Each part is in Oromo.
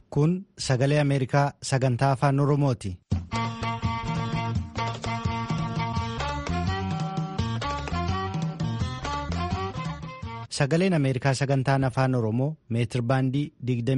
Kun sagalee Ameerikaa sagantaa afaan Oromooti. Sagaleen Ameerikaa sagantaan afaan Oromoo meetir baandii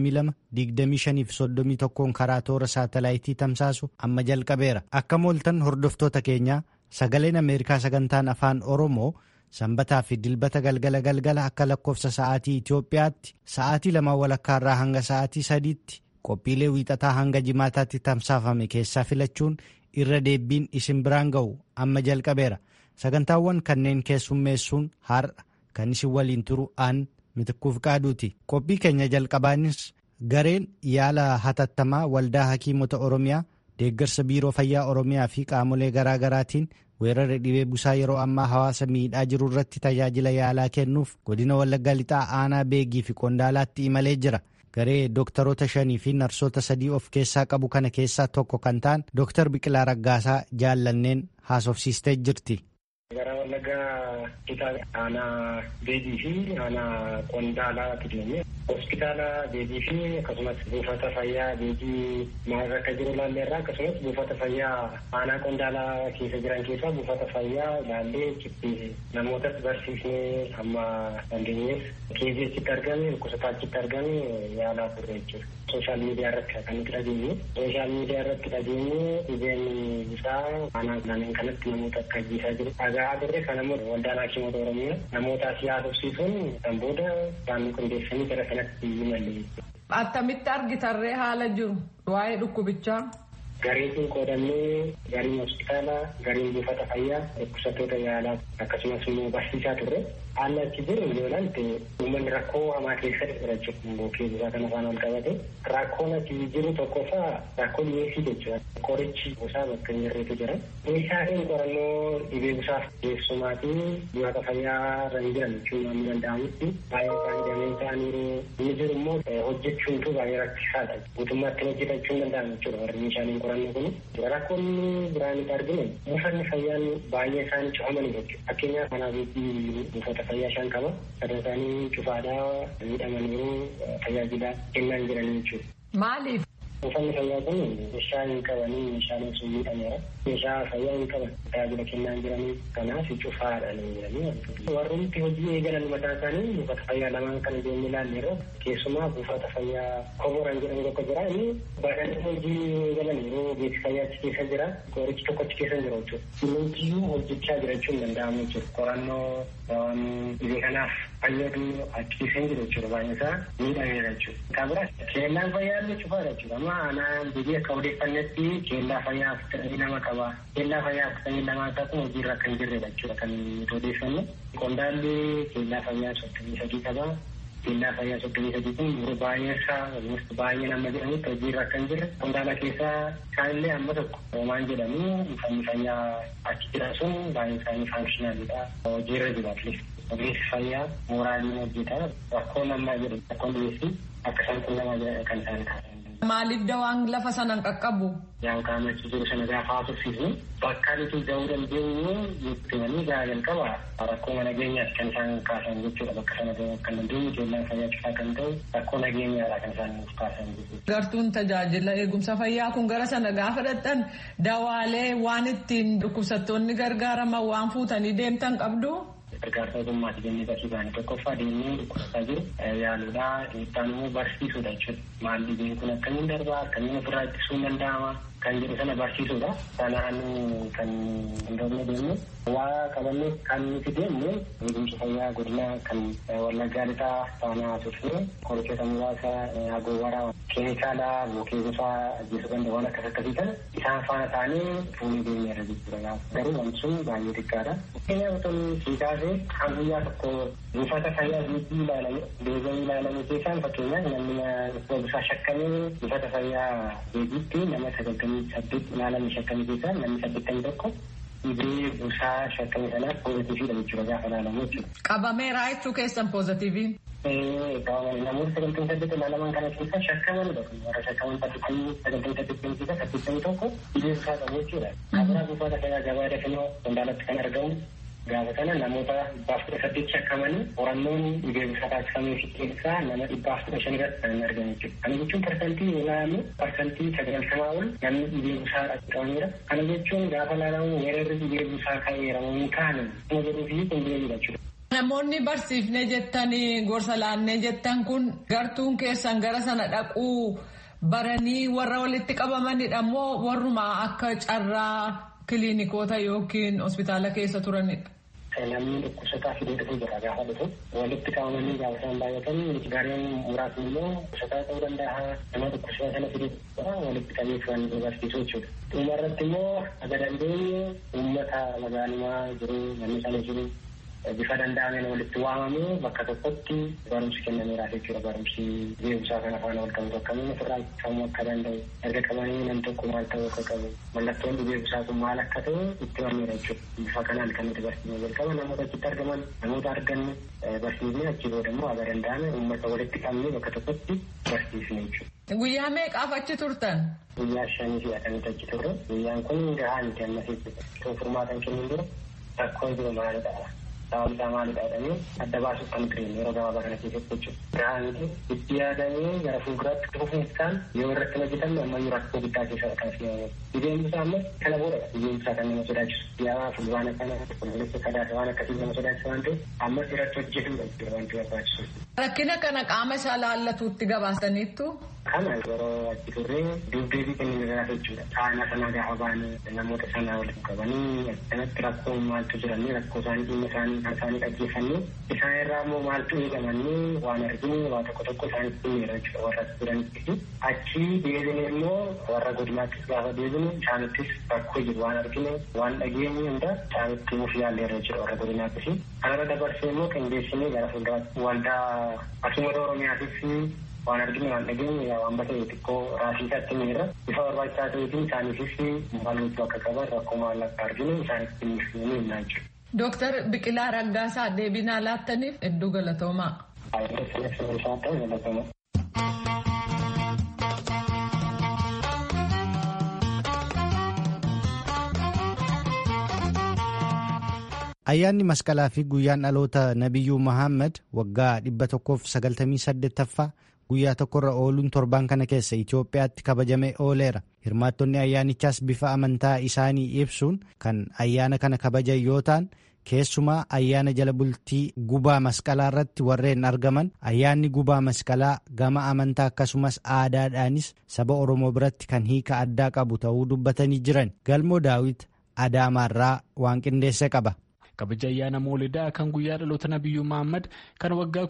22-25 fi 31 karaa toora saatalaayitii tamsaasu amma jalqabeera. Akka mooltan hordoftoota keenyaa sagaleen Ameerikaa sagantaan afaan Oromoo sanbataa fi dilbata galgala galgala akka lakkoofsa sa'aatii Itoophiyaatti sa'aatii lama walakkaarraa hanga sa'aatii sadiitti qophiilee wiixataa hanga jimaataatti tamsaafame keessaa filachuun irra deebiin isin biraan ga'u amma jalqabeera. Sagantaawwan kanneen keessummeessuun har'a. Kan isin waliin turu aan mitikkuuf qaaduuti. Qophii keenya jalqabaanis gareen yaala hatattamaa waldaa hakiimota Oromiyaa deeggarsa biiroo fayyaa Oromiyaa fi qaamolee garaa garaatiin weerara dhibee busaa yeroo ammaa hawaasa miidhaa jiru irratti tajaajila yaalaa kennuuf godina Wallaggaa Lixaa aanaa beegii fi qondaalaatti imalee jira. Garee dooktaroota shanii fi narsoota sadii of keessaa qabu kana keessaa tokko kan ta'an Dooktar Biqilaa Raggaasaa jaallanneen haasofsiistee jirti. Gara Wallaggaa Lixaa aanaa beegii fi aanaa qondaalaatti deemee hospitaala beegii fi akkasumas buufata fayyaa beegii maal akka jiru ilaalleerra akkasumas buufata fayyaa aanaa qondaalaa keessa jiran keessaa buufata fayyaa ilaallee achitti namootas barsiisnee amma dandeenyees keezii achitti argame dhukkubsataa achitti argame yaalaa turre jechuudha. Sooshaal miidiyaa irratti kan nuti dhageenye. Sooshaal miidiyaa irratti dhageenye dhibeen isaa aanaa kanneen kanatti namoota akka ajjeesaa jiru. Dhagaa turre kan ammoo waldaan hakiimota Oromiyaa namoota siyaasofsiisuun kan booda isaan qindeessanii gara kanatti imalle. Attamitti argitarree haala jiru waa'ee dhukkubichaa. Gareetiin qoodannee gariin hospitaalaa, gariin buufata fayyaa, dhukkubsattoota yaalaa akkasumas immoo barsiisaa turre. Haalli achi jiru yoo ilaalte uummanni rakkoo hamaa keessa jira jechuudha. Bookee busaa kana afaan ol qabate. Rakkoon achi jiru tokkoffaa rakkoo dhiyeessii jechuudha. Qorichi busaa bakka hin jirretu jira. Meeshaaleen qorannoo dhibee busaaf keessumaa fi buufata fayyaa irra hin jiran jechuun waan danda'amutti baay'ee isaanii dameen ta'aniiru. Inni jiru immoo hojjechuuntu baay'ee rakkisaadha. Guutummaatti hojjetachuu hin danda'amu jechuudha warri meeshaaleen qorannoo kun. Rakkoonni biraan itti arginu buufanni fayyaan baay'ee isaanii cufamanii jechuudha. Fakkeenyaaf kanaaf buufata fayyaa shan qaba. Sadan isaanii cufaadhaa miidhamaniiru tajaajila kennaa jiranii jechuudha. Maaliif? Buufanni fayyaa kun meeshaa hin qabanii meeshaaleen sun miidhameera. Meeshaa fayyaa hin qaban tajaajila kennaa jiranii kanaaf cufaadha ni jiranii. Warroonni hojii eegalan mataa isaanii buufata fayyaa lamaan kana deemnee ilaalleerra keessumaa buufata fayyaa koboran jedhamu tokko jira inni baadhanii hojii eegalan yeroo beeksisa fayyaa achi keessa jira qorichi tokko achi keessa jira jechuudha. Hundumtiyyuu hojjechaa jiraachuu hin danda'amu jechuudha. Qorannoo waan dhibee kanaaf fayyadu achi keessa hin jiru jechuudha baay'een isaa miidhameera jechuudha. Kan biraa keellaan fayyaa illee cufaadha jechuudha. Amma aanaa biyya akka odeeffannetti keellaa fayyaa afurtamii lama qaba. Keellaa fayyaa afurtamii lamaa isaa kun hojiirra kan jirredha jechuudha kan nuti odeeffannu. Qondaalli keellaa fayyaa soddomii sadii qaba. Keellaa fayyaa soddomii sadii kun yeroo baay'ee isaa baay'ee nama jedhamutti hojiirra kan jirre. Qondaala keessaa isaanillee amma tokko hoomaan jedhamu uffanni fayyaa achi jiran sun baay'ee isaanii faankishinaaliidha. Hojiirra jira atleast. Ogeessi fayyaa mooraaliin hojjeta. Rakkoo namaa jedhu rakkoon dhiyeessii akka isaan qunnamaa jedhan kan isaan kaasan. Maaliif dawaan lafa sanaan qaqqabu? Yaan qaamachi jiru sana gaafa haasofsiisnu bakka nuti gahuu dandeenyu jettanii gahaa jalqaba rakkoo nageenyaati kan isaan kaasan jechuudha bakka sana gahuu kan dandeenyu keellaan fayyaa cufaa kan ta'u rakkoo nageenyaadha kan isaan kaasan jechuudha. Gartuun tajaajila eegumsa fayyaa kun gara sana gaafa dhaqxan dawaalee waan ittiin dhukkubsattoonni gargaaraman waan fuutanii deemtan qabdu. gargaarsa ogummaati jennee barsiisaan tokkoffaa deemnee dhukkubsataa jiru yaaluudha dhiibbaan immoo barsiisuudha jechuudha maal dhibeen kun akkamiin darbaa akkamiin ofirraa ittisuun danda'ama kan jedhu sana barsiisuudha sanaan kan hundoofne deemnu waa qabannee kan nuti deemnu eegumsa fayyaa godina kan wallaggaa lixaa faanaa turre qorichoota muraasa agoowwaraa keemikaala bookee gosaa ajjeesuu danda'u waan akkas akkasii kana isaan faana ta'anii fuunee deemneerra jechuudha garuu wanti sun baay'ee xiqqaadha. Fakkeenyaaf otoo siikaasee kan guyyaa tokko buufata fayyaa biibii ilaalame deebi'anii ilaalame keessaan fakkeenyaaf namni dhukkuba shakkamee buufata fayyaa beebiitti nama sagaltamii saddeet ilaalame shakkamee keessaa namni saddeettamii tokko dhibee busaa shakkamee sanaaf poozitiiviidha jechuudha gaafa ilaalamu jechuudha. Qabameeraa jechuu keessan poozitiiviin. namoota sagaltamii saddeet ilaalaman kana keessa shakkamanidha warra shakkaman saddeettamii sagaltamii saddeettamii keessa saddeettamii tokko dhibee busaa qabu jechuudha. Kabiraa buufata fayyaa gabaa dafinoo qondaalatti kan argamu Gaafa kana namoota dhibbaaf kudha saddeet shakkamanii qorannoon dhibee busaa taasifamee fi keessaa nama dhibbaaf kudha shan irratti kan argamu jechuudha. Kana jechuun parsantii yoo ilaalamu parsantii sagaltamaa ol namni dhibee busaa qabameera. Kana jechuun gaafa ilaalamu weerarri dhibee busaa ka'eera moo hin kaane nama jedhuu fi qindeemudha jechuudha. Namoonni barsiifnee jettanii gorsa laannee jettan kun gartuun keessan gara sana dhaquu baranii warra walitti qabamanidha moo warruma akka carraa kiliinikoota yookiin hospitaala keessa turanidha. namni dhukkubsataa fidee dhufuu jira gaafa dhufu walitti qabamanii gaafa isaan baay'atan gareen muraasni immoo dhukkubsataa ta'uu danda'a nama dhukkubsataa sana fidee jira walitti qabee kan barsiisuu jechuudha. Dhuma irratti immoo aga dandeenye uummata magaalummaa jiru namni sana jiru bifa danda'ameen walitti waamamee bakka tokkotti barumsi kennameeraaf jechuudha barumsi beekumsaa kan afaan wal qabu akkamiin ofirraa qabuu akka danda'u erga qabanii nam tokko maal ta'uu akka qabu mallattoon beekumsaa kun maal akka ta'u itti himameera jechuudha bifa kanaan kan nuti barsiisnee jalqaba namoota achitti argaman namoota arganne barsiisnee achi booda immoo aga danda'ame uummata walitti qabnee bakka tokkotti barsiisne jechuudha. Guyyaa meeqaaf achi turtan? Guyyaa shanii fi akkanatti achi turre guyyaan kun gahaa miti ammas jechuudha. Furmaatan kennuun dura rakkoo jiru maalidha? sababni isaa maalidha jedhamee adda baasuuf kan ture yeroo gabaabaa kana keessatti jechuudha. Gahaa miti itti yaadamee gara fuulduraatti dhufuun isaan yoo irratti hojjetamne ammayyuu rakkoo guddaa keessa kan fi dhibeen isaa ammas kana booda dhibeen isaa kan nama sodaachisu. Yaa fulbaana kana qulqulleessa kadaasa waan akkasii nama sodaachisa waan ta'eef ammas irratti hojjetamudha jechuudha wanti barbaachisu. Rakkina kana qaama isaa laallatuutti gabaasaniittu. Kana yeroo achi turree dubdeebii kennina jechuudha. Saana sana gaafa baane namoota sana walitti qabanii akkanatti rakkoo maaltu jiranii rakkoo isaanii dhimma isaanii kan isaanii dhaggeeffannee isaan irraa immoo maaltu eegamannee waan argine waa tokko tokko isaanitti himeera jechuudha warra jiranitti. Achi deebine immoo warra godinaattis gaafa deebine isaanittis rakkoo jiru waan argine waan dhageenye hunda isaanitti himuuf yaalleerra jechuudha warra godinaattis. Kanarra dabarsee immoo qindeessinee gara fuulduraatti waldaa asuumata Oromiyaatis waan arginu waan dhageenye yaa waan bakka xiqqoo raasii isaatti miira bifa barbaachisaa ta'eetiin isaaniifis maalummaa akka qaban rakkoo maal akka arginu isaanitti ni himnaa jechuudha. Dooktar Biqilaa Raggaasaa deebinaa laattaniif hedduu galatoomaa. Ayyaanni masqalaa fi guyyaan dhaloota Nabiyyuu Muhammad waggaa 198ffaa guyyaa tokkorra ooluun torbaan kana keessa Itoophiyaatti kabajamee ooleera. Hirmaattonni ayyaanichaas bifa amantaa isaanii ibsuun kan ayyaana kana kabajan yoo ta'an keessumaa ayyaana jala bultii gubaa masqalaa irratti warreen argaman ayyaanni gubaa masqalaa gama amantaa akkasumas aadaadhaanis saba Oromoo biratti kan hiika addaa qabu ta'uu dubbatanii jiran. Galmoo Daawit Adaamaarraa waan qindeesse qaba. kabaja ayyaana moolidaa kan guyyaa dhaloota nabiyyuu Muhammad kan waggaa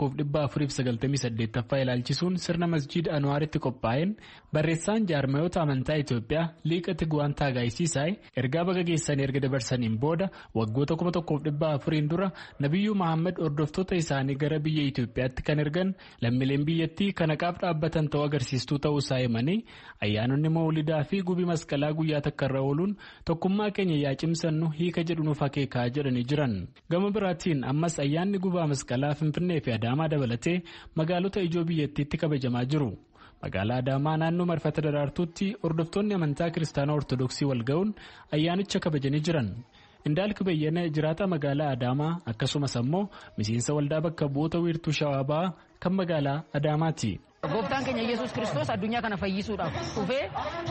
1498ffaa ilaalchisuun sirna masjiida Anwaaritti qophaa'een barreessaan jaarmayoota amantaa Itoophiyaa liiqa Tigwaan Taagaayisiisaay ergaa baga geessanii erga dabarsaniin booda waggoota 1400 dura nabiyyuu Muhammad hordoftoota isaanii gara biyya Itoophiyaatti kan ergan lammiileen biyyattii kan haqaaf dhaabbatan ta'uu agarsiistuu ta'uu isaa himanii ayyaanonni moolidaa fi gubii masqalaa guyyaa takkarra ooluun tokkummaa keenya yaa cimsannu hiika jedhu nuuf akeekaa jedhanii jiran gama biraatiin ammas ayyaanni gubaa masqalaa finfinnee fi adaamaa dabalatee magaalota ijoo biyyattiitti kabajamaa jiru magaalaa adaamaa naannoo marfata daraartuutti hordoftoonni amantaa kiristaanaa ortodoksii walga'uun ayyaanicha kabajanii jiran indaalki bayyana jiraata magaalaa adaamaa akkasumas ammoo miseensa waldaa bakka bu'oota wiirtuu shawaabaa kan magaalaa adaamaati. Gooftaan keenya Yesuus Kiristoos addunyaa kana fayyisuudhaaf dhufee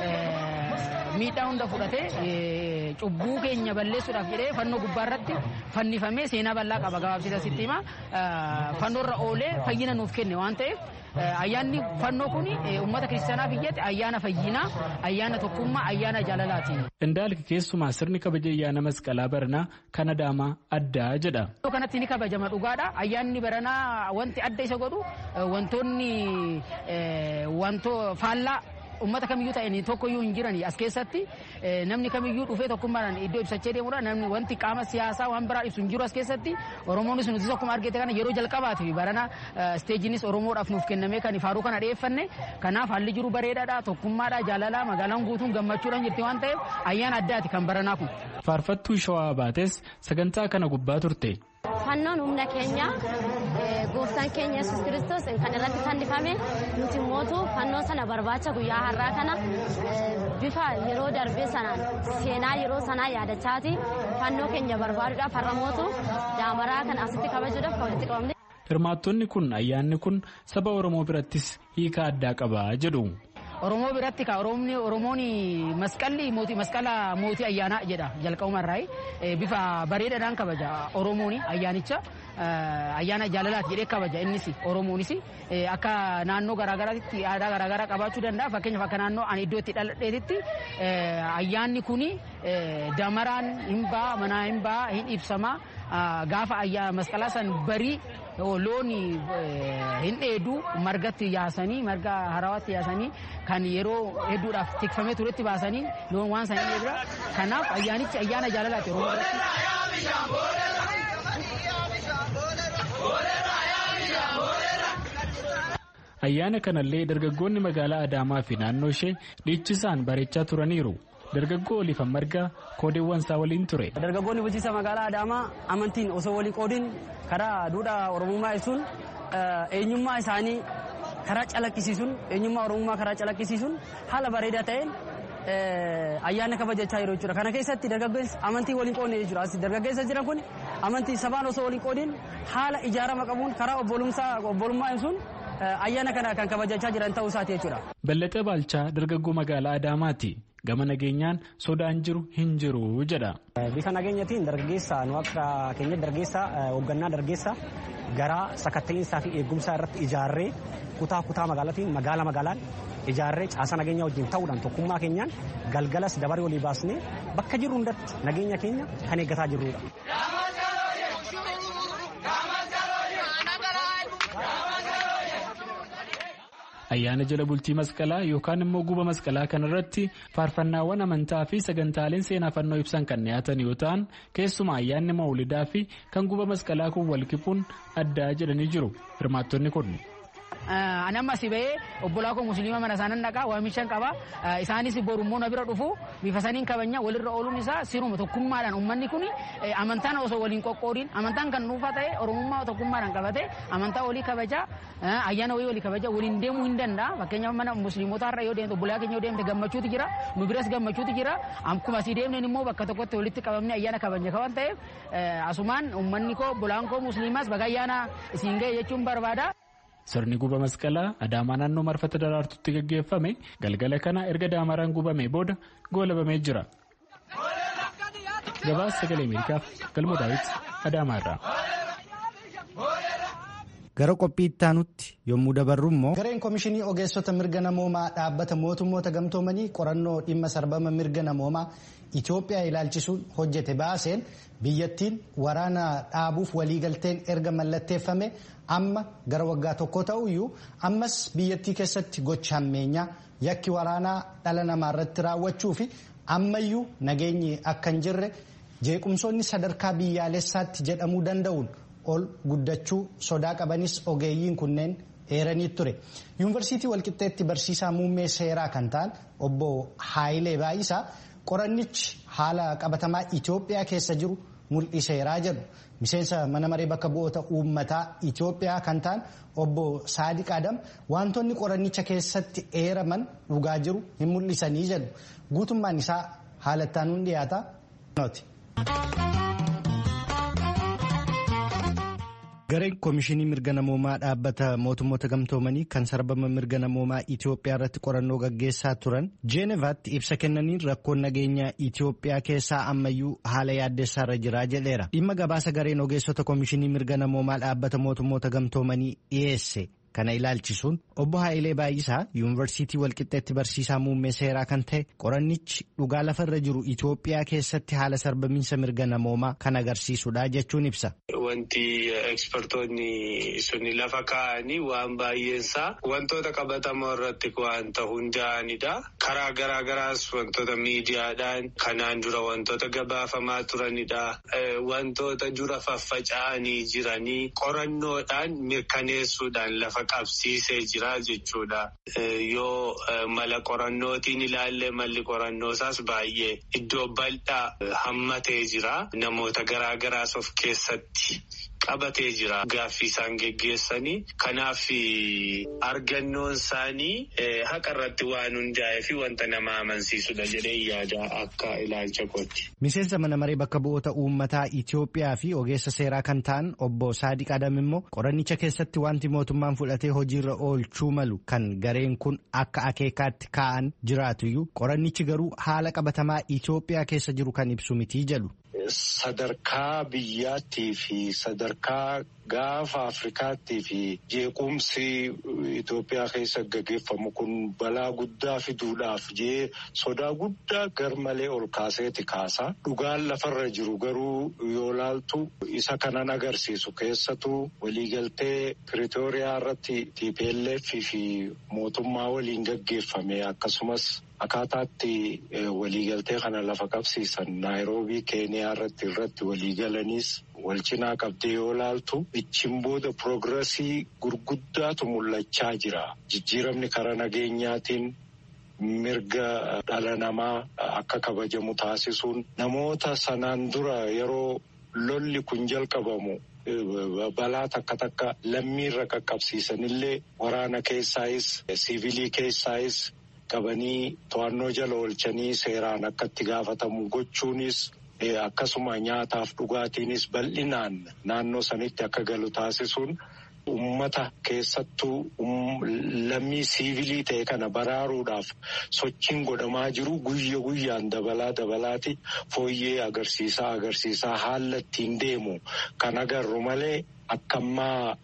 miidhaa hunda fudhatee cubbuu keenya balleessuudhaaf jedhee fannoo gubbaarratti fannifamee seenaa bal'aa qaba gabaabsita sitti hima fannoorra oolee fayyina nuuf kenne waan ta'eef ayyaanni fannoo kun uummata kiristaanaa biyyatti ayyaana fayyinaa ayyaana tokkummaa ayyaana jaalalaati. Indaalki keessumaa sirni kabaja ayyaana masqalaa baranaa kan adaamaa addaa jedha. Iddoo kanatti ni kabajama dhugaadha. Ayyaanni baranaa wanti adda isa godhu wantoonni wantoo faallaa ummata kamiyyuu ta'anii tokkoyyuu hin jiran as keessatti namni kamiyyuu dhufee tokkummaadhaan iddoo ibsachee deemudha namni wanti qaama siyaasaa waan biraa ibsu hin jiru as keessatti oromoonis nuti akkuma argite kana yeroo jalqabaatiif barana isteejinis oromoodhaaf nuuf kennamee kan faaruu kana dhiyeeffanne kanaaf haalli jiru bareedaadha tokkummaadha jaalalaa magaalaan guutuun gammachuudhaan jirti waan ta'eef ayyaana addaati kan baranaa kun. faarfattuu shawaa baates sagantaa kana gubbaa turte. fannoon humna keenya gooftaan keenya yesus kiristoos kan irratti fannifame nuti mootu fannoo sana barbaacha guyyaa har'aa kana bifa yeroo darbee sanaan seenaa yeroo sanaa yaadachaati fannoo keenya barbaaduudhaaf har'a mootu daamaraa kana asitti kabajuudhaaf kan walitti qabamne. Hirmaattonni kun ayyaanni kun saba Oromoo birattis hiika addaa qaba jedhu. Oromoo biratti ka Oromoon masqalli mootii masqala mootii ayyaanaa jedha jalqabumarraa bifa bareedaadhaan kabaja Oromoon ayyaanicha ayyaana jaalalaati jedhee kabaja innis Oromoonis akka naannoo garaagaraatti aadaa garaagaraa qabaachuu danda'a fakkeenyaaf akka naannoo ani iddoo itti dhaladheetitti ayyaanni kun damaraan hin ba'a manaa hin ba'a hin ibsama gaafa masqalaa san barii loon hin dheedu margatti yaasanii marga harawaatti yaasanii kan yeroo hedduudhaaf tikfamee turetti baasanii loon waan san hin dheedudha kanaaf ayyaanichi ayyaana jaalalaati oromoo Ayyaana kanallee dargaggoonni magaalaa Adaamaa fi naannoo ishee dhiichisaan bareechaa turaniiru. Dargaggoo Olifan Margaa koodeewwan isaa waliin ture. Dargaggoonni bulchiinsa magaalaa Adaamaa amantiin osoo walii qoodin karaa duudhaa Oromummaa ibsuun eenyummaa isaanii karaa calaqqisiisuun eenyummaa Oromummaa karaa calaqqisiisuun haala bareedaa ta'een ayyaana kabajachaa jiru jechuudha. Kana keessatti dargaggeessi amantii waliin qoodne jechuudha. Dargaggeessa jiran kun amantii sabaan osoo waliin qoodin haala ijaarama qabuun karaa obbolummaa ibsuun ayyaana kana kan kabajachaa jiran ta'uu isaati jechuudha. Ballaxee Baalchaa dargaggoo magaalaa Adaamaati. Gama nageenyaan sodaan jiru hin jiru jedha. Bifa nageenyatiin dargaggeessa nu akka keenya dargaggeessa hoggannaa dargaggeessa garaa sakatta'iinsaa fi eegumsaa irratti ijaarree kutaa kutaa magaalaatiin magaala magaalaan ijaarree caasa nageenyaa wajjin ta'uudhaan tokkummaa keenyaan galgalas dabaree olii baasnee bakka jirru hundatti nageenya keenya kan eeggataa jirrudha. ayyaana jala bultii masqalaa yookaan immoo guba masqalaa kanarratti faarfannaawwan amantaa fi sagantaaleen seenaa fannoo ibsan kan dhiyaatan yoo ta'an keessumaa ayyaanni mawlidaa fi kan guba masqalaa kun wal kipuun addaa jedhanii jiru hirmaattonni kun. Ani amma si bahee obbolaa koo musliima mana isaanan dhaqaa waamichaan qaba. Isaanis borummoo na bira dhufu bifa saniin kabanya walirra ooluun isaa siruma tokkummaadhaan uummanni kun amantaan osoo waliin qoqqoodin amantaan kan dhuunfaa ta'e oromummaa tokkummaadhaan qabate amantaa walii kabaja ayyaana wayii walii kabaja waliin deemuu hin danda'a. Fakkeenyaaf mana musliimotaa irra yoo deemte obbolaa keenya yoo deemte gammachuutu jira nu biras gammachuutu jira akkuma asii deemneen immoo bakka tokkotti walitti qabamne ayyaana kabajne kawan ta'eef asumaan uummanni koo obbolaan koo musliimaas baga ayyaana isiin ga'e jechuun barbaada. Sirni guba masqalaa Adaamaa naannoo marfata daraartutti gaggeeffame galgala kana erga daamaraan gubamee booda goolabamee jira. Gabaasa sagalee Ameerikaaf galmoo daawwiti Adaamaa irraa. Gara qophii itti aanutti yommuu dabarru immoo. Gareen Komishinii Ogeessota Mirga Namoomaa dhaabbata mootummoota gamtoomanii qorannoo dhimma sarbama mirga namoomaa Itoophiyaa ilaalchisuun hojjete baaseen biyyattiin waraana dhaabuuf waliigalteen erga mallatteeffame amma gara waggaa tokko ta'uyyuu ammas biyyattii keessatti gocha hammeenyaa yakki waraanaa dhala namaa irratti raawwachuu fi ammayyuu nageenyi akka hin jirre jeequmsoonni sadarkaa biyyaalessaatti jedhamuu danda'uun ol guddachuu sodaa qabanis ogeeyyiin kunneen eeranii ture yuunivarsiitii walqixxeetti barsiisaa muummee seeraa kan ta'an obbo Haayilee Baayisaa qorannichi haala qabatamaa Itoophiyaa keessa jiru mul'iseeraa jedhu miseensa mana maree bakka bu'oota uummataa Itoophiyaa kan ta'an obbo Saadiq Adam wantoonni qorannicha keessatti eeraman dhugaa jiru hin mul'isanii jedhu guutummaan isaa haala ittaanuun dhiyaata. Gareen Komishinii Mirga Namoomaa dhaabbata mootummoota gamtoomanii kan sarbama mirga namoomaa Itoophiyaa irratti qorannoo gaggeessaa turan Jeenevaatti ibsa kennaniin rakkoon nageenyaa Itoophiyaa keessaa ammayyuu haala yaaddessaa irra jiraa jedheera. Dhimma gabaasa gareen ogeessota Komishinii Mirga Namoomaa dhaabbata mootummoota gamtoomanii dhiyeesse. Kana ilaalchisuun obbo Haayilee Baay'isaa yuunivarsiitii walqixxeetti barsiisaa muummee seeraa kan ta'e qorannichi dhugaa lafarra jiru Itoophiyaa keessatti haala sarbamiinsa mirga namoomaa kan agarsiisudha jechuun ibsa. Wanti ekspertoonni suni lafa kaa'anii waan baay'eensaa wantoota qabatamoo irratti wanta hundaa'anidha. Karaa garaa garaas wantoota miidiyaadhaan kanaan dura wantoota gabaafamaa turanidha. Wantoota dura faffaca'anii jiranii qorannoodhaan mirkaneessuudhaan lafa qabsiisee jira jechuudha. Yoo mala qorannootiin ilaalle malli qorannoosaas baay'ee iddoo bal'aa hammatee jira. Namoota garaa garaas of keessatti qabatee jira gaaffii isaan geggeessanii kanaaf argannoon isaanii haqa irratti waan hundaa'ee fi wanta nama amansiisudha jedhee yaada akka ilaalcha kooti. Miseensa mana maree bakka bu'oota uummataa Itoophiyaa fi ogeessa seeraa kan ta'an obbo Saadiq Adam immoo qorannicha keessatti wanti mootummaan fudhatee hojiirra oolchuu malu kan gareen kun akka akeekaatti kaa'an jiraatuyyuu qorannichi garuu haala qabatamaa Itoophiyaa keessa jiru kan ibsu mitii jedhu. Sadarkaa biyyaattii fi sadarkaa gaafa Afrikaattii fi jeequmsi Itoophiyaa keessa gaggeeffamu kun balaa guddaa fiduudhaaf jee sodaa guddaa garmalee ol kaaseeti kaasa. Dhugaan lafarra jiru garuu yoo laaltu isa kanan agarsiisu keessatu waliigaltee Piriitooriyaa irratti TPLF fi mootummaa waliin gaggeeffame akkasumas akkaataatti waliigaltee kana lafa qabsiisan naayiroobii keeniyaa irratti irratti waliigalanis wal cinaa qabdee yoo laaltu ichin booda piroogirasii gurguddaatu mul'achaa jira jijjiiramni karaa nageenyaatiin mirga dhala namaa akka kabajamu taasisuun namoota sanaan dura yeroo lolli kun jalqabamu balaa takka takka lammiirra qaqqabsiisanillee waraana keessaayis siivilii keessaayis qabanii to'annoo jala oolchanii seeraan akka itti gaafatamu gochuunis akkasuma nyaataaf dhugaatiinis bal'inaan naannoo sanitti akka galu taasisuun ummata keessattuu lammii siivilii ta'e kana baraaruudhaaf sochiin godhamaa jiru guyya guyyaan dabalaa dabalaati fooyyee agarsiisaa agarsiisaa haala ittiin deemu kan agarru malee. Akka ammaa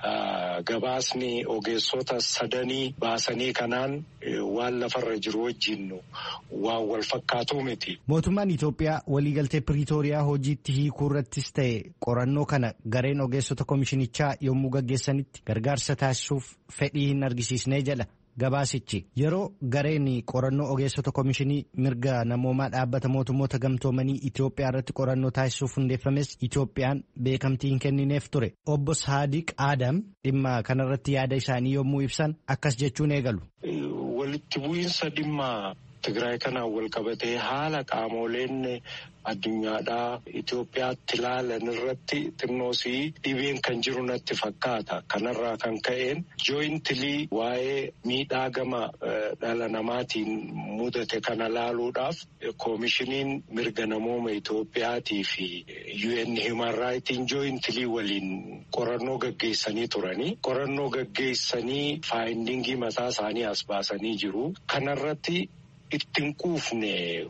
gabaasni ogeessota sadanii baasanii kanaan waan lafarra jiru wajjin waan wal fakkaatu miti. Mootummaan Itoophiyaa waliigaltee Piriitooriyaa hojiitti hiikuu irrattis ta'e qorannoo kana gareen ogeessota komishinichaa yommuu gaggeessanitti gargaarsa taasisuuf fedhii hin argisiisnee jedha. Gabaasichi yeroo gareen qorannoo ogeessota komishinii mirga namoomaa dhaabbata mootummoota gamtoomanii Itoophiyaa irratti qorannoo taasisuuf hundeeffames Itoophiyaan beekamtii hin kennineef ture. Obbo Saadiq Adam dhimma kanarratti yaada isaanii yommuu ibsan akkas jechuun eegalu. Walitti bu'iinsa dhimma Tigraay kanaan wal qabatee haala qaamoleen addunyaadhaa Itoophiyaatti ilaalan irratti xinnoosii dhibeen kan jiru natti fakkaata. Kanarraa kan ka'een jooyintilii waa'ee miidhaa gama dhala namaatiin mudate kana laaluudhaaf koomishiniin mirga namooma Itoophiyaatii fi UN Human Rightiin jooyintilii waliin qorannoo gaggeessanii turanii. Qorannoo gaggeessanii faayindingii mataa isaanii as baasanii jiru. Kanarratti ittiin quufne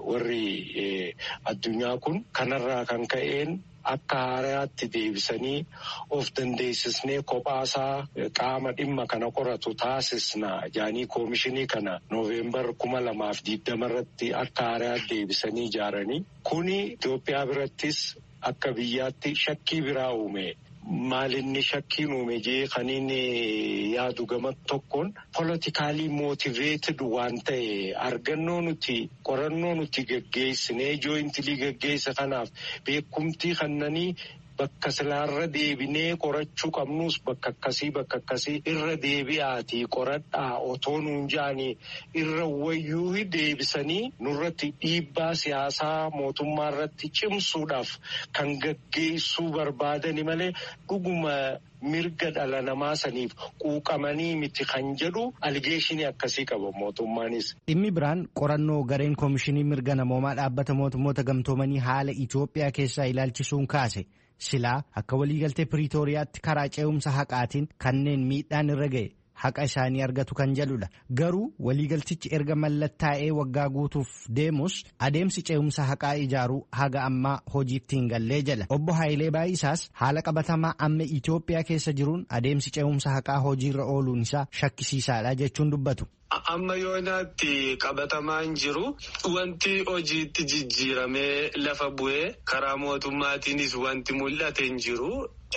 warri addunyaa kun kanarraa kan ka'een akka haaraatti deebisanii of dandeessisnee kophaasaa qaama dhimma kana qoratu taasisna jaanii koomishinii kana nooveembar kuma lamaaf diigdama irratti akka haaraatti deebisanii ijaaranii kuni Itoophiyaa birattis akka biyyaatti shakkii biraa uume. Maalinni shakkiin uume jee kan inni yaadu gama tokkoon politikaalii mootiveeted waan ta'e argannoo nuti qorannoo nuti gaggeessinee jooyintilii gaggeessa kanaaf beekumtii kannanii bakka silaarra deebinee qorachuu qabnus bakka akkasii bakka akkasii irra deebi'aatii qoradhaa otoo nuun jaanii irra wayyuu deebisanii nurratti dhiibbaa siyaasaa mootummaa irratti cimsuudhaaf kan gaggeessuu barbaadani malee dhuguma mirga dhala namaa saniif quuqamanii miti kan jedhu aligeeshinii akkasii qaba mootummaanis. Dhimmi biraan qorannoo gareen koomishinii mirga namoomaa dhaabbata mootummoota gamtoomanii haala Itoophiyaa keessaa ilaalchisuun kaase. silaa akka waliigaltee piriitooriyaatti karaa ce'umsa haqaatiin kanneen miidhaan irra ga'e haqa isaanii argatu kan jedhudha garuu waliigaltichi erga mallattaa'ee waggaa guutuuf deemus adeemsi ce'umsa haqaa ijaaruu haga ammaa hojiitti hin gallee jedha obbo Haayilee Baayisaas haala qabatamaa amma Itoophiyaa keessa jiruun adeemsi ce'umsa haqaa hojiirra ooluun isaa shakkisiisaadha jechuun dubbatu. Amma yoonaatti qabatamaan jiru wanti hojiitti jijjiiramee lafa bu'ee karaa mootummaatiinis wanti mul'ate hin jiru.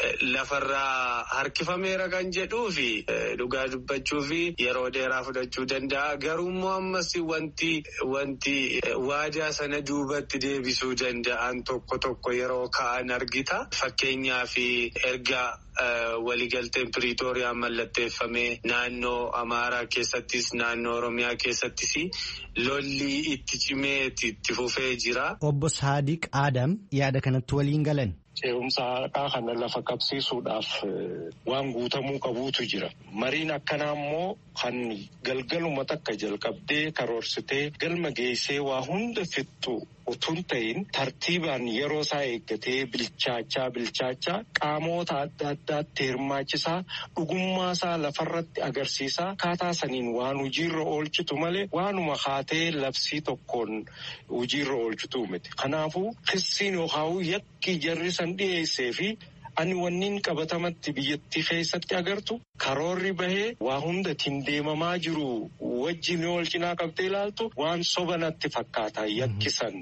Lafarraa harkifameera kan jedhuu fi dhugaa dubbachuu fi yeroo dheeraa fudhachuu danda'a. Garuummoo ammas wanti wanti waadaa sana duubatti deebisuu danda'an tokko tokko yeroo ka'an argita. Fakkeenyaaf erga waliigalteen piriitooriyaa mallatteeffamee naannoo Amaaraa keessattis naannoo Oromiyaa keessattis lolli itti cimee itti fufee jira. Obbo Saadiq Adam yaada kanatti waliin galan. ce'umsa haqaa kana lafa qabsiisuudhaaf waan guutamuu qabuutu jira. Mariin akkanaa immoo kan galgaluma takka jalqabdee karoorsitee galma geessee waa hunda fixxu utuun ta'in tartiibaan yeroo isaa eeggatee bilchaachaa bilchaachaa qaamoota adda addaatti hirmaachisaa dhugummaa isaa lafarratti agarsiisaa akkaataa saniin waan hojiirra oolchitu malee waanuma haatee labsii tokkoon hojiirra oolchitu miti. Kanaafuu kissiin yookaan yakki jarri san dhiyeessee fi ani wanniin qabatamatti biyyattii keessatti agartu karoorri bahee waa hundatiin deemamaa jiru wajjin wal cinaa qabdee ilaaltu waan soba natti fakkaata yakkisan.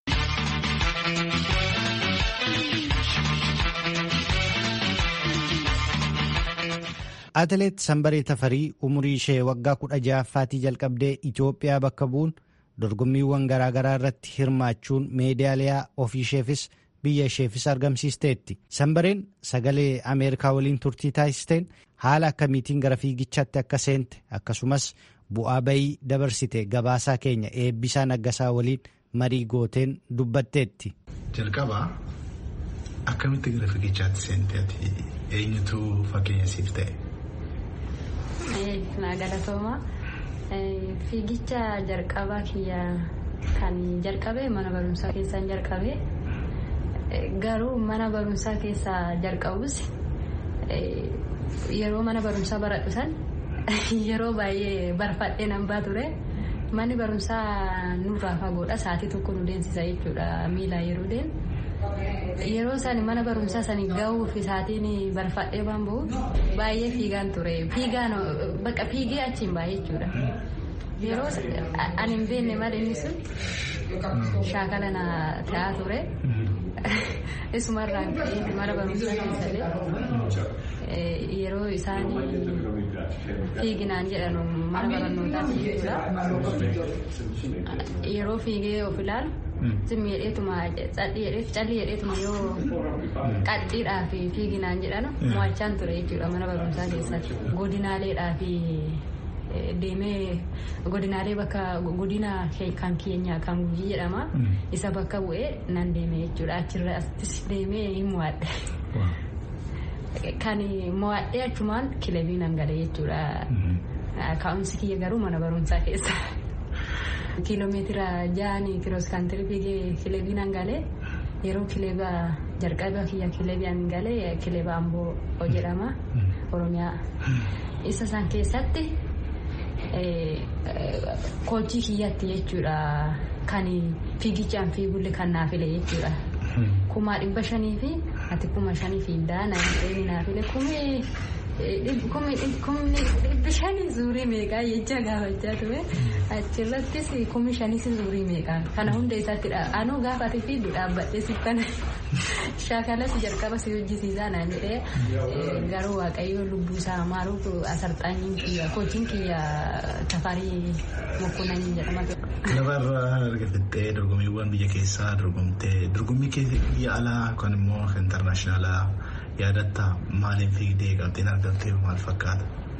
Atileet Sambaree Tafarii umurii ishee waggaa kudha ja'affaatii jalqabdee Itoophiyaa bakka bu'uun dorgommiiwwan garaagaraa irratti hirmaachuun meedaaliyaa ofiisheefis biyya isheefis argamsiisteetti. Sambareen sagalee Ameerikaa waliin turtii taasisteen haala akkamiitiin gara fiigichaatti akka seente akkasumas bu'aa bayii dabarsite gabaasaa keenya eebbisaa naggasaa waliin marii gooteen dubbatteetti. Jalqabaa akkamitti gara fiigichaatti seente ati eenyutu fakkeenya siif ta'e? Naa galatooma. Fiigicha jalqabaa kiyya kan jalqabe mana barumsaa keessaan jalqabe. Garuu mana barumsaa keessaa jalqabus yeroo mana barumsaa baradhu san yeroo baay'ee barfadhee nan baa ture. Manni barumsaa nurraa fagoodha. Sa'aatii tokko nu deemsisa jechuudha miilaa yeroo deemu. Yeroo isaan mana barumsaa sanii gahuuf sa'aatiin barfadhee waan bahuuf baay'ee fiigaan ture. Fiigaan bakka fiigee achiin baay'ee jechuudha. Yeroo ani hin beekne malee inni sun shaakala na ta'aa ture. Isumarraan mana barumsaa keessallee yeroo isaan fiiginaan jedhan mana barnootaatti jechuudha. Yeroo fiigee of ilaalu. Simmi jedheetuma calli jedheetuma yoo qaxxiidhaa fi fiiginaan jedhanu mo'achaan ture jechuudha mana barumsaa keessatti. Godinaaleedhaa fi deemee godinaalee bakka godina kan keenya kan gujii jedhama. Isa bakka bu'ee nan deeme jechuudha. Achirrattis deemee hin mo'adhe. Kan mo'adhee achumaan kilabii nan gale jechuudha. Ka'umsi kiyya garuu mana barumsaa keessa. Kiiloomeetira ja'anii kiroos kaantirii fiigee kilebii nan galee yeroo kileba jalqaba kiyya kilebiin galee kileba amboo jedhama oromiyaa isa san keessatti koojii kiyyatti jechuudha kan fiigichaan fiigulle kan naaf file jechuudha. Kumaa dhibba shanii fi ati kuma shanii fiiddaa na hin naaf file kumee. kumni dhibbi shanii zuurii meeqaa jecha gaafachaa ture achirrattis kumi shanis zuurii meeqaa kana hunda isaatti anuu gaafa ati fiiddu dhaabbadhee siffana shaakalas jalqaba si hojjisiisaa naan jedhee garuu waaqayyo lubbuu isaa maaruuf asarxaanyiin kiyya kochiin kiyya tafarii mokkonanii jedhama. Lafarraa erga fixxee dorgommiiwwan biyya keessaa dorgomtee dorgommii biyya alaa yookaan immoo intarnaashinaalaa yaadatta maaliin fiigdee qabxiin argamtee maal fakkaata?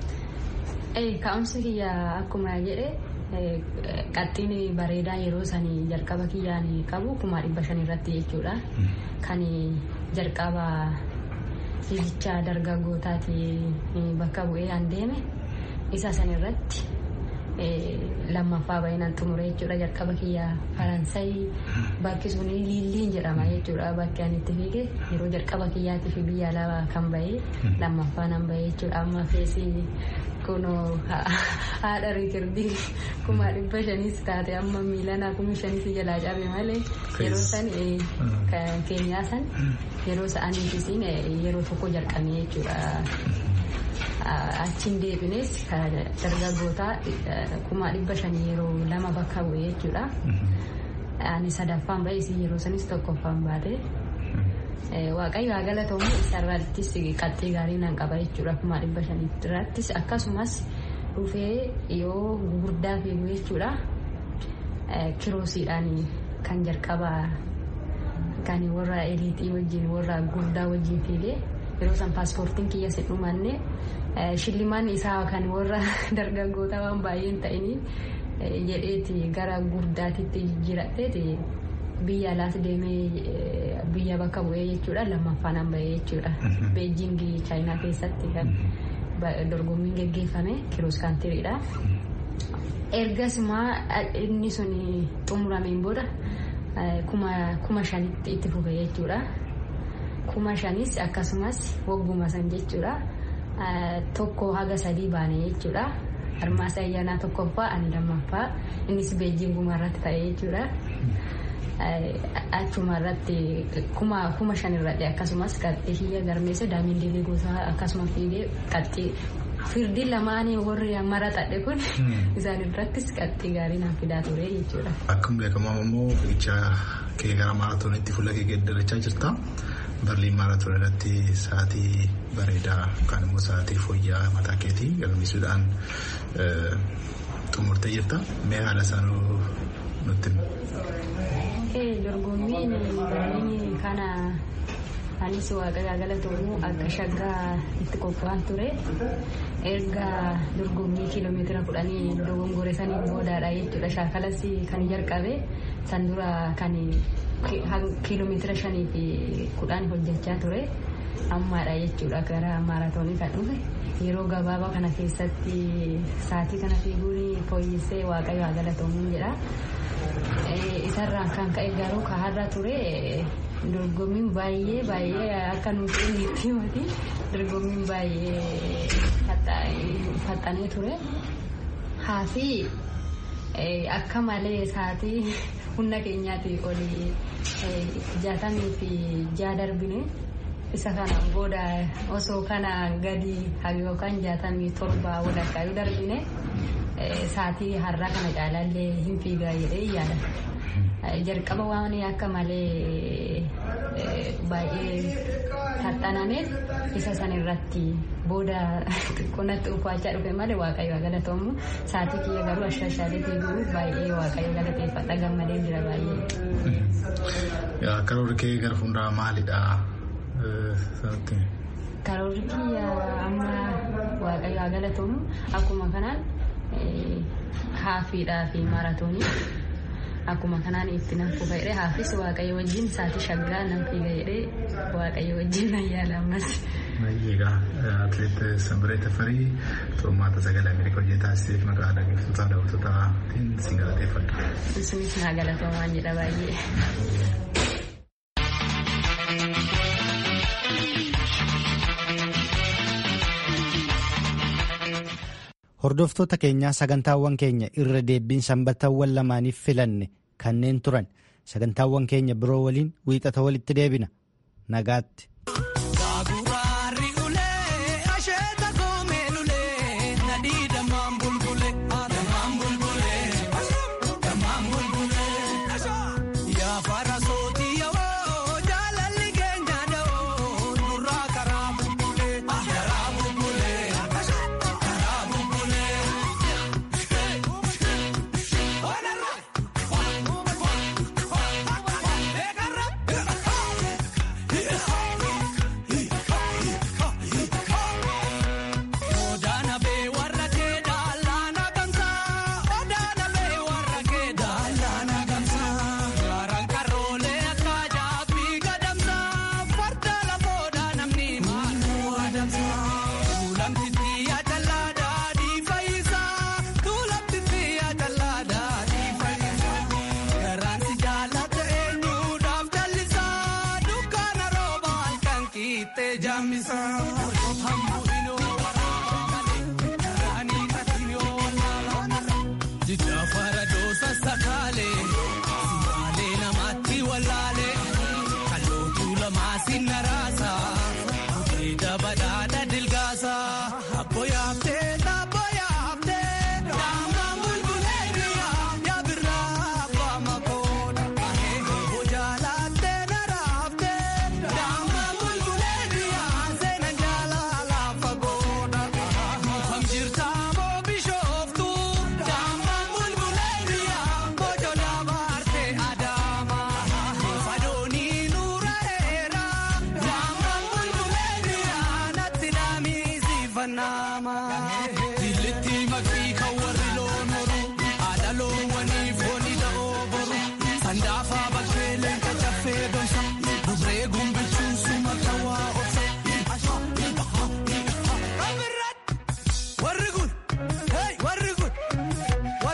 Ka'umsi kiyya akkuma jedhe qaxxiin bareedaa yeroo sanii jalqaba kiyyaan qabu kuma dhibba shan irratti jechuudha. Kan jalqaba fiigicha dargaggootaati bakka bu'ee an deeme isa san irratti lammaffaa baay'inaan xumure jechuudha jalqaba kiyya faransayi bakki sun liilliin jedhama jechuudha bakki ani itti fiige yeroo jalqaba kiyyaatti fi biyya alaa kan bahee lammaffaa nan bahee jechuudha amma feesii kunoo haadha riikirdii kuma dhibba shaniis taate amma miilanaa kuma shaniis jalaa cabe malee yeroo san keenyaa san yeroo sa'aniifis yeroo tokko jalqabne jechuudha. achiin deebines dargaggootaa kuma dhibba shanii yeroo lama bakka bu'e jechuudha. Ani sadaffaan ba'e isin yeroo sanis tokkoffaan baate. Waaqayyo haa galatamu isarrattis qaxxii gaarii nan qaba jechuudha kuma dhibba shanii irrattis akkasumas dhufee yoo gurguddaa fiigu jechuudha. Kiroosiidhaan kan jalqabaa kan warra eliitii wajjin warra guddaa wajjin fiigee yeroo san paaspoortiin kiyya si dhumanne shillimaan isaa kan warra dargaggoota waan baay'een ta'iniif jedheeti gara guddaatitti jijjiiradheeti biyya alaas deemee biyya bakka bu'ee jechuudha lammaffaan an bahee jechuudha beejingii chaayinaa keessatti kan dorgommiin geggeeffame kiroos kaantiriidha. ergas immoo inni sun xumurameen booda kuma shanitti itti fufe jechuudha. kuma shanis akkasumas wagguma san jechuudha tokko haga sadii baane jechuudha armaasa ayyaanaa tokkoffaa ani lammaffaa innis beejinguma irratti ta'e jechuudha achuma irratti kuma kuma shan irratti akkasumas qaxxii hiyya garmeessa daamiin diilee gosaa akkasuma fiigee qaxxii firdiin lamaanii warri mara xadhe kun isaan irrattis qaxxii gaarii naaf fidaa ture jechuudha. Akkuma beekamu immoo fiigicha kee gara maaraatoonitti fuula kee geeddarachaa jirta. Barliin maaraatoon irratti sa'aatii bareedaa yookaan immoo sa'aatii fooyya'aa mataa keetii galmeessuudhaan xumurtee jirta. Mee haala isaanii nutti Dorgommiin dorgommiin kana anis waaqayyaa galatoomuu akka shaggaa itti qophaa'an ture. Erga dorgommii kiiloomeetira kudhanii dogongore saniin boodaadha jechuudha. Shaakalas kan jalqabe san dura kan kiiloomeetira shanii fi kudhan hojjechaa ture ammaadha jechuudha gara maaraatoonii kan dhufe yeroo gabaabaa kana keessatti sa'aatii kana fiiguun fooyyessee waaqayyo haa galatoomuun jedha isarraan kan ka'e garuu kaharra ture dorgommiin baay'ee baay'ee akka nuti itti himati dorgommiin baay'ee faxanee ture haafi akka malee sa'aatii humna keenyaati oli jaatamii fi jaa darbine isa kana booda osoo kana gadi yookaan jaatamii torba walakkaa yoo darbine sa'aatii har'aa kana caalaallee hin fiigaa jedhee yaada. Jalqaba waan akka malee baay'ee taxxanameef isa san irratti booda xiqqoonatti uffachaa dhufe malee waaqayyo galatoomu sa'aatii kiyya garuu ashashaalee fiiguu baay'ee waaqayyo galateeffadha gammadee jira baay'ee. Karoorri kee gara fuulduraa maalidha? Karoorri kiyya amma waaqayyo galatoomu akkuma kanaan haafiidhaa fi maaraatoonii. akkuma kanaan itti nan fufa jedhee haafis waaqayyo wajjin sa'aatii shaggaa nan fiiga jedhee waaqayyo wajjin nan yaala ammas. Egaa atileet Sanbiree Tafarii xurmaata sagalee Ameerikaa hojii taasiseef maqaa dhaggeeffattoota daawwattootaan si galateeffadha. Isinis naa galatoomaa jedha baay'ee. Hordoftoota keenyaa sagantaawwan keenya irra deebiin sanbataawwan lamaaniif filanne kanneen turan sagantaawwan keenya biroo waliin wiixata walitti deebina nagaatti. Jijjiirama.